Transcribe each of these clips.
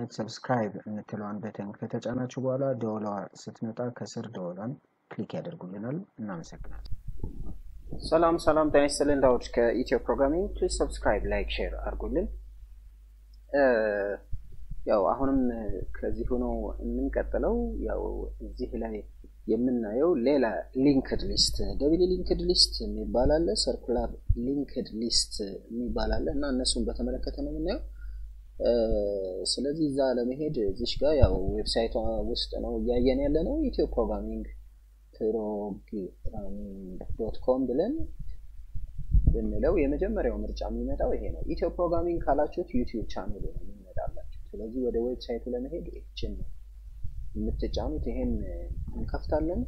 በማለት ሰብስክራይብ የምትለዋን በተን ከተጫናችሁ በኋላ ደወሏ ስትመጣ ከስር ደወሏን ክሊክ ያደርጉልናል። እናመሰግናለን። ሰላም ሰላም፣ ጤና ይስጥልን። ዳውድ ከኢትዮ ፕሮግራሚንግ። ፕሊዝ ሰብስክራይብ፣ ላይክ፣ ሼር አድርጉልን። ያው አሁንም ከዚህ ሆኖ የምንቀጥለው ያው እዚህ ላይ የምናየው ሌላ ሊንክድ ሊስት ደብል ሊንክድ ሊስት የሚባል አለ፣ ሰርኩላር ሊንክድ ሊስት የሚባል አለ እና እነሱን በተመለከተ ነው የምናየው። ስለዚህ እዛ ለመሄድ እዚሽ ጋር ያው ዌብሳይቷ ውስጥ ነው እያየን ያለ ነው ኢትዮ ፕሮግራሚንግ ፕሮግራሚንግ ዶት ኮም ብለን ብንለው የመጀመሪያው ምርጫ የሚመጣው ይሄ ነው። ኢትዮ ፕሮግራሚንግ ካላችሁት ዩቲዩብ ቻናሉ ነው የሚመጣላችሁ። ስለዚህ ወደ ዌብሳይቱ ለመሄድ ይችን ነው የምትጫኑት። ይሄን እንከፍታለን።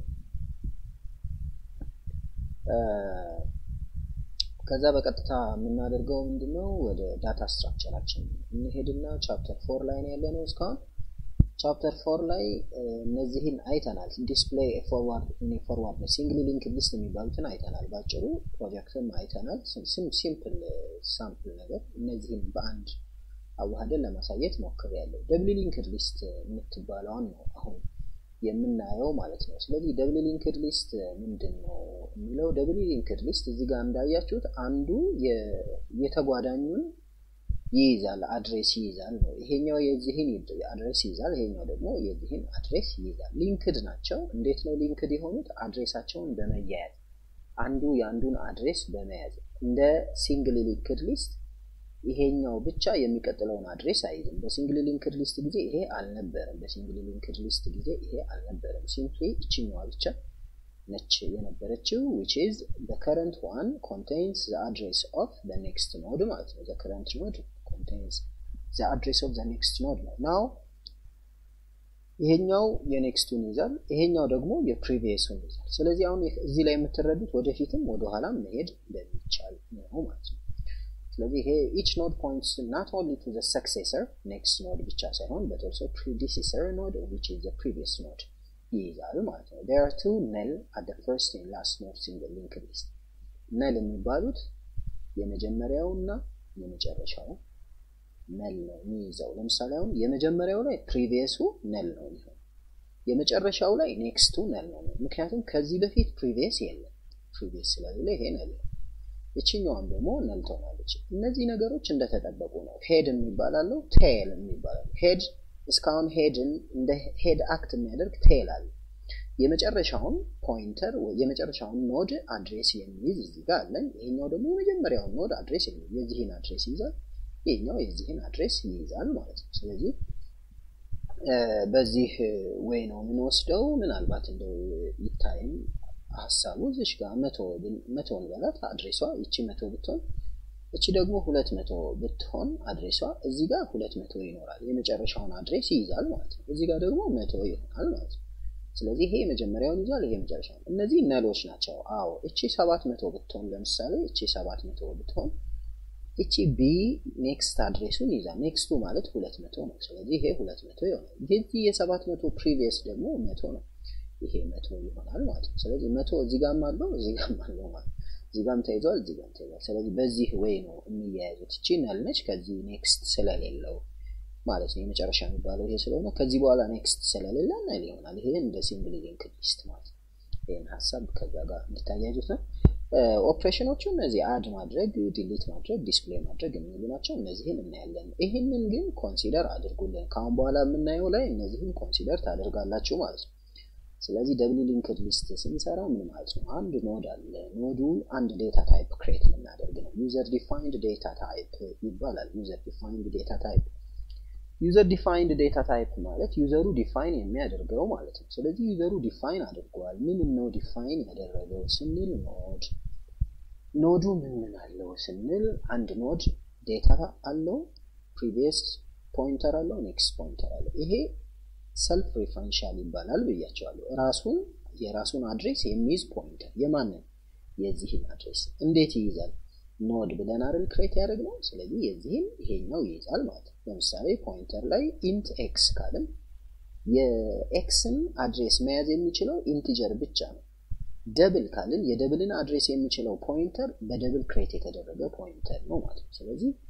ከዛ በቀጥታ የምናደርገው ምንድነው ወደ ዳታ ስትራክቸራችን እንሄድና ቻፕተር ፎር ላይ ነው ያለነው እስካሁን ቻፕተር ፎር ላይ እነዚህን አይተናል። ዲስፕሌይ ፎርዋርድ ፎርዋርድ ሲንግል ሊንክ ሊስት የሚባሉትን አይተናል። ባጭሩ ፕሮጀክትም አይተናል። ሲምፕል ሳምፕል ነገር እነዚህን በአንድ አዋህደን ለማሳየት ሞክር ያለው ደብል ሊንክድ ሊስት የምትባለውን ነው አሁን የምናየው ማለት ነው። ስለዚህ ደብል ሊንክድ ሊስት ምንድን ነው የሚለው ደብል ሊንክድ ሊስት እዚህ ጋር እንዳያችሁት አንዱ የተጓዳኙን ይይዛል አድሬስ ይይዛል ነው። ይሄኛው የዚህን አድሬስ ይይዛል፣ ይሄኛው ደግሞ የዚህን አድሬስ ይይዛል። ሊንክድ ናቸው። እንዴት ነው ሊንክድ የሆኑት? አድሬሳቸውን በመያያዝ አንዱ የአንዱን አድሬስ በመያዝ እንደ ሲንግል ሊንክድ ሊስት ይሄኛው ብቻ የሚቀጥለውን አድሬስ አይይዝም። በሲንግል ሊንክድ ሊስት ጊዜ ይሄ አልነበረም። በሲንግል ሊንክድ ሊስት ጊዜ ይሄ አልነበረም። ሲምፕሊ እችኛዋ ብቻ ነች የነበረችው which is the current one contains the address of the next node ማለት ነው። the current node contains the address of the next node ነው። now ይሄኛው የኔክስቱን ይዛል፣ ይሄኛው ደግሞ የፕሪቪየሱን ይዛል። ስለዚህ አሁን እዚህ ላይ የምትረዱት ወደፊትም ወደኋላም መሄድ እንደሚቻል ነው ማለት ነው። ስለዚህ ይሄ each node points not only to the successor next node ብቻ ሳይሆን but also predecessor node which is the previous node ይይዛል ማለት ነው። there are two null at the first and last nodes in the linked list null የሚባሉት የመጀመሪያው እና የመጨረሻው ነል ነው የሚይዘው። ለምሳሌ አሁን የመጀመሪያው ላይ ፕሪቪየሱ ነል ነው የሚሆነው፣ የመጨረሻው ላይ ኔክስቱ ነል ነው። ምክንያቱም ከዚህ በፊት ፕሪቪየስ የለም። ፕሪቪየስ ስለሌለ ይሄ ነል ነው። ይችኛዋም ደግሞ ነል ትሆናለች። እነዚህ ነገሮች እንደተጠበቁ ነው። ሄድ የሚባላለው ቴል የሚባላለው ሄድ እስካሁን ሄድን እንደ ሄድ አክት የሚያደርግ ቴል አለ። የመጨረሻውን ፖይንተር የመጨረሻውን ኖድ አድሬስ የሚይዝ እዚህ ጋር አለን። ይሄኛው ደግሞ የመጀመሪያውን ኖድ አድሬስ የሚይዝ የዚህን አድሬስ ይይዛል። ይሄኛው የዚህን አድሬስ ይይዛል ማለት ነው። ስለዚህ በዚህ ወይ ነው የምንወስደው። ምናልባት እንደው ይታይም ሀሳቡ እዚሽ ጋር መቶ መቶን በላት አድሬሷ ይቺ መቶ ብትሆን እቺ ደግሞ ሁለት መቶ ብትሆን አድሬሷ እዚህ ጋር ሁለት መቶ ይኖራል። የመጨረሻውን አድሬስ ይይዛል ማለት ነው። እዚህ ጋር ደግሞ መቶ ይሆናል ማለት ነው። ስለዚህ ይሄ የመጀመሪያውን ይዟል፣ ይሄ የመጨረሻውን። እነዚህ ነሎች ናቸው። አዎ እቺ ሰባት መቶ ብትሆን ለምሳሌ እቺ ሰባት መቶ ብትሆን እቺ ቢ ኔክስት አድሬሱን ይዛል። ኔክስቱ ማለት ሁለት መቶ ነው። ስለዚህ ይሄ ሁለት መቶ ይሆናል። የዚህ የሰባት መቶ ፕሪቪየስ ደግሞ መቶ ነው። ይሄ መቶ ይሆናል ማለት ነው። ስለዚህ መቶ እዚህ ጋርም አለው እዚህ ጋርም አለው ማለት እዚህ ጋርም ተይዟል እዚህ ጋርም ተይዟል። ስለዚህ በዚህ ወይ ነው የሚያያዙት። እቺ ነል ነች ከዚህ ኔክስት ስለሌለው ማለት ነው። የመጨረሻ የሚባለው ይሄ ስለሆነ ከዚህ በኋላ ኔክስት ስለሌለ ነል ይሆናል። ይሄ እንደ ሲንግል ሊንክድ ሊስት ማለት ነው። ይህን ሀሳብ ከዛ ጋር እንድታያዩት ነው። ኦፕሬሽኖቹ እነዚህ አድ ማድረግ፣ ዲሊት ማድረግ፣ ዲስፕሌይ ማድረግ የሚሉ ናቸው። እነዚህን እናያለን። ይህንን ግን ኮንሲደር አድርጉልን። ከአሁን በኋላ የምናየው ላይ እነዚህን ኮንሲደር ታደርጋላችሁ ማለት ነው። ስለዚህ ደብል ሊንክድ ሊስት ስንሰራ ምን ማለት ነው? አንድ ኖድ አለ። ኖዱ አንድ ዴታ ታይፕ ክሬት ልናደርግ ነው። ዩዘር ዲፋይንድ ዴታ ታይፕ ይባላል። ዩዘር ዲፋይንድ ዴታ ታይፕ ዩዘር ዲፋይንድ ዴታ ታይፕ ማለት ዩዘሩ ዲፋይን የሚያደርገው ማለት ነው። ስለዚህ ዩዘሩ ዲፋይን አድርጓል። ምን ነው ዲፋይን ያደረገው ስንል ኖድ ኖዱ ምን ምን አለው ስንል አንድ ኖድ ዴታ አለው፣ ፕሪቪየስ ፖይንተር አለው፣ ኔክስት ፖይንተር አለው። ይሄ ሰልፍ ሪፈረንሻል ይባላል ብያቸዋለሁ። ራሱን የራሱን አድሬስ የሚይዝ ፖይንተር የማንን የዚህን አድሬስ እንዴት ይይዛል? ኖድ ብለን አይደል ክሬት ያደረግነው። ስለዚህ የዚህን ይሄኛው ይይዛል ማለት ነው። ለምሳሌ ፖይንተር ላይ ኢንት ኤክስ ካልን የኤክስን አድሬስ መያዝ የሚችለው ኢንቲጀር ብቻ ነው። ደብል ካልን የደብልን አድሬስ የሚችለው ፖይንተር በደብል ክሬት የተደረገ ፖይንተር ነው ማለት ነው። ስለዚህ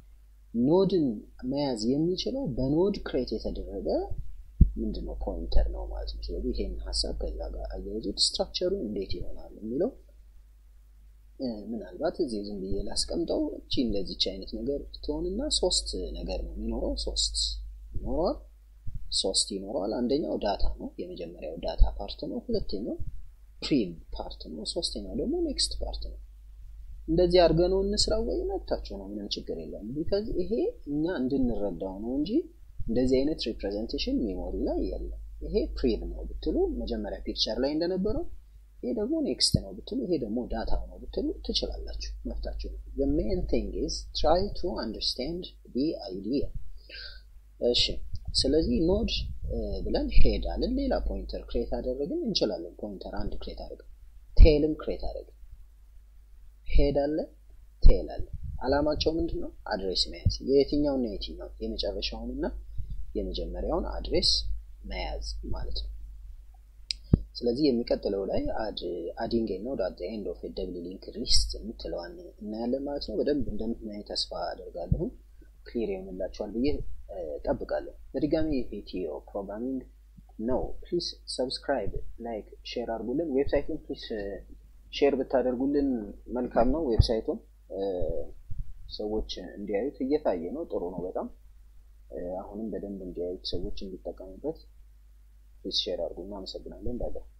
ኖድን መያዝ የሚችለው በኖድ ክሬት የተደረገ ምንድነው ፖይንተር ነው ማለት ነው። ስለዚህ ይሄን ሀሳብ ከዛ ጋር አያይዙት። ስትራክቸሩ እንዴት ይሆናል የሚለው ምናልባት እዚህ ዝም ብዬ ላስቀምጠው። እቺ እንደዚች አይነት ነገር ትሆንና ሶስት ነገር ነው የሚኖረው። ሶስት ይኖረዋል። ሶስት ይኖረዋል። አንደኛው ዳታ ነው፣ የመጀመሪያው ዳታ ፓርት ነው። ሁለተኛው ፕሪል ፓርት ነው። ሶስተኛው ደግሞ ኔክስት ፓርት ነው። እንደዚህ አድርገ ነው እንስራው ወይ መብታቸው ነው፣ ምንም ችግር የለም። ቢካዝ ይሄ እኛ እንድንረዳው ነው እንጂ እንደዚህ አይነት ሪፕሬዘንቴሽን ሜሞሪ ላይ የለም። ይሄ ፕሪል ነው ብትሉ መጀመሪያ ፒክቸር ላይ እንደነበረው ይሄ ደግሞ ኔክስት ነው ብትሉ ይሄ ደግሞ ዳታ ነው ብትሉ ትችላላችሁ፣ መፍታችሁ ነው። the main thing is try to understand the idea እሺ ስለዚህ ኖድ ብለን ሄድ አለን ሌላ ፖይንተር ክሬት አደረግን እንችላለን ፖይንተር አንድ ክሬት አደረግን ቴልም ክሬት አደረግን ሄድ አለ ቴል አለ አላማቸው ምንድን ነው አድሬስ መያዝ የየትኛውና የትኛው የመጨረሻውንና የመጀመሪያውን አድሬስ መያዝ ማለት ነው ስለዚህ የሚቀጥለው ላይ አዲንግ ኖድ አት ኤንድ ኦፍ ደብል ሊንክ ሊስት የምትለዋን እናያለን ማለት ነው በደንብ እንደምትናይ ተስፋ አደርጋለሁ ክሊር ይሆንላቸዋል ብዬ ጠብቃለሁ በድጋሚ ኢትዮ ፕሮግራሚንግ ነው ፕሊስ ሰብስክራይብ ላይክ ሼር አድርጉልን ዌብሳይቱን ፕሊስ ሼር ብታደርጉልን መልካም ነው ዌብሳይቱን ሰዎች እንዲያዩት እየታየ ነው ጥሩ ነው በጣም አሁንም በደንብ እንዲያዩት ሰዎች እንዲጠቀሙበት ፕሊስ ሼር አድርጉ እናመሰግናለን ባይ